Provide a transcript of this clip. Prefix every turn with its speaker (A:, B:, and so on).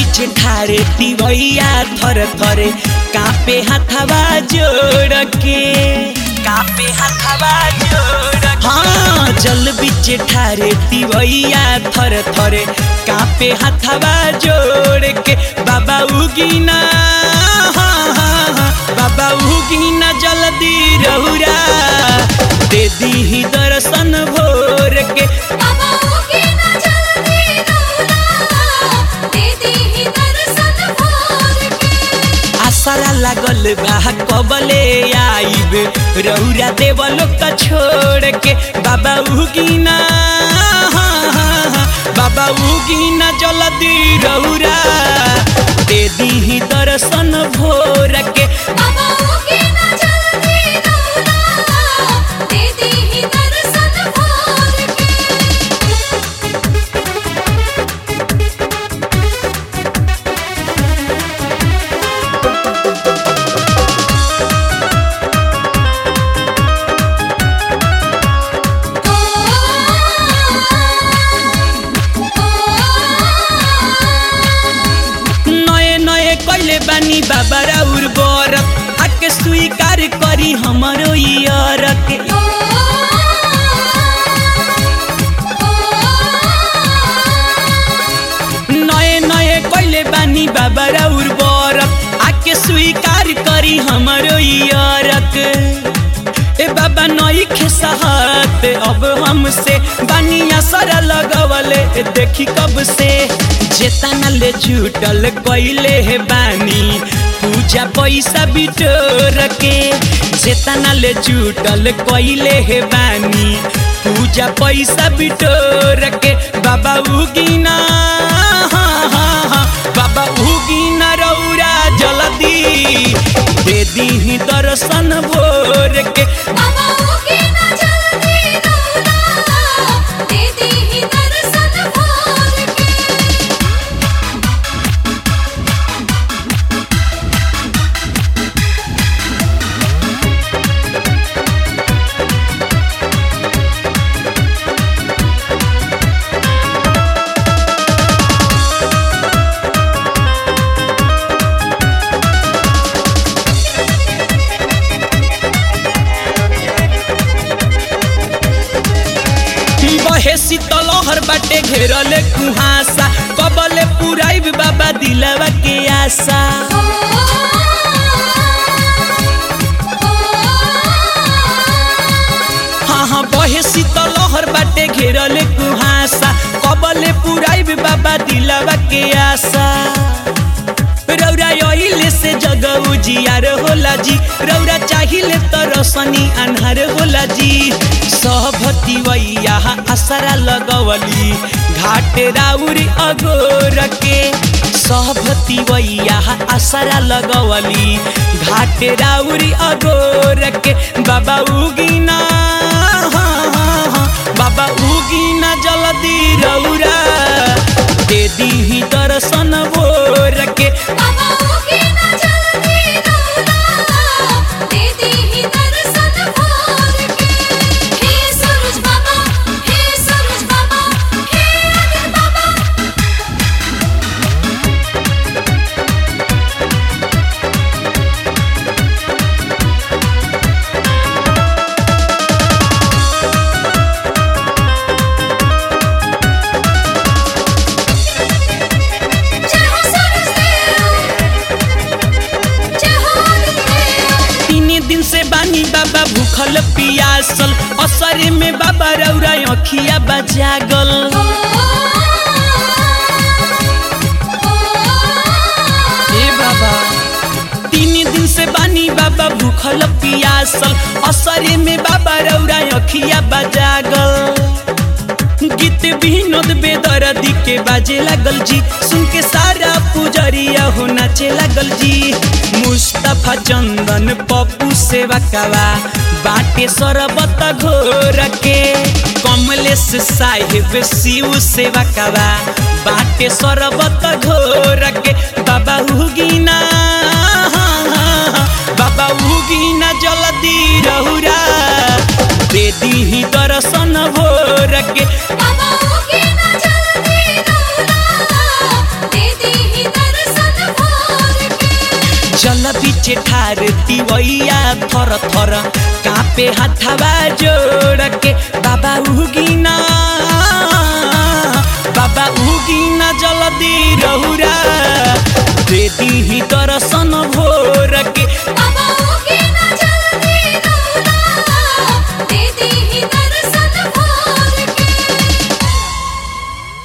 A: बीच ठारे तिवैया थर थरे कापे हाथवा जोड़ के कापे हाथवा जोड़ हाँ जल बीच ठारे तिवैया थर थरे कापे हाथवा जोड़ के बाबा उगिना हाँ, हाँ, हाँ, बाबा उगिना जल्दी रहुरा दे दी दर्शन भोर के
B: बाबा के ना जल्दी रौला दे दी ही दर्शन भोर के
A: आसरा लागल बा कबले आइब रौरा देवलो का छोड़ के बाबा उगिना हाँ, हाँ, हाँ, बाबा उगिना जल्दी रौरा दे दी दर्शन भोर के
B: बाबा के ना जल्दी रौला दे दी ही दर्शन भोर के
A: नए नए कैले बानी बाबा राउर बरत आके स्वीकार करी हमरो इयरत नए नए कैले बानी बाबा राउर बरत आके स्वीकार करी हमरो इयरत ए बाबा नई खेसहत अब हमसे बानिया सर लगवले देखी कब से जेतना ले जुटल कैले हे बानी पूजा पैसा बिटोर के जेतना ले जुटल कैले हे बानी पूजा पैसा बिटोर के बाबा उगिना हाँ, हाँ, हाँ, बाबा उगिना रौरा जल्दी दे दी दर्शन भोर के
B: बाबा के ना जल्दी रौला दे दी ही दर्शन भोर के
A: बहे शीतलहर बाटे घेरले कुहासा कबले पुराइब बाबा दिलवा के आशा हाँ हाँ बहे शीतलहर बाटे घेरले कुहासा कबले पुराइब बाबा दिलवा के आशा रौरा यहिले से जग उजियार होला जी रौरा चाहिले त रसनी अन्हार होला जी सहभती वैया असरा लगवली घाट राउरी अगोर के सहभती वैया असरा लगवली घाट राउरी अगोर के बाबा उगिना हाँ, हाँ, हाँ, बाबा उगिना जल्दी रौरा दे दी दर्शन भोर के
B: बाबा के ना जल्दी रौला दे दी ही दर्शन भोर के हे सूरज बाबा हे सूरज बाबा हे अग्नि बाबा जय हो सूरज देव जय हो अग्नि देव
A: तीन दिन से बानी बाबा भूखल पियासल असरे में बाबा रौरा अखिया बजागल हे बाबा तीन दिन से बानी बाबा भूखल पियासल असरे में बाबा रौरा अखिया बजागल गीत विनोद बेदर्दी के बाजे लागल जी सुन के सारा पुजरिया हो नाचे लागल जी मुस्तफा चंदन पप्पू सेवा कवा बाटे सरबत घोर के कमलेश साहिब शिव सेवा कवा बाटे सरबत घोर के बाबा हुगिना हाँ, हाँ, हाँ, बाबा हुगिना जल्दी रहुरा दे दी दर्शन भोर के
B: बाबा के ना जल्दी रौला दे दी ही दर्शन
A: तिवैया थर थर कापे हाथवा जोड़ के बाबा उगिना बाबा उगिना जल्दी रहुरा दे दी दर्शन भोर के
B: बाबा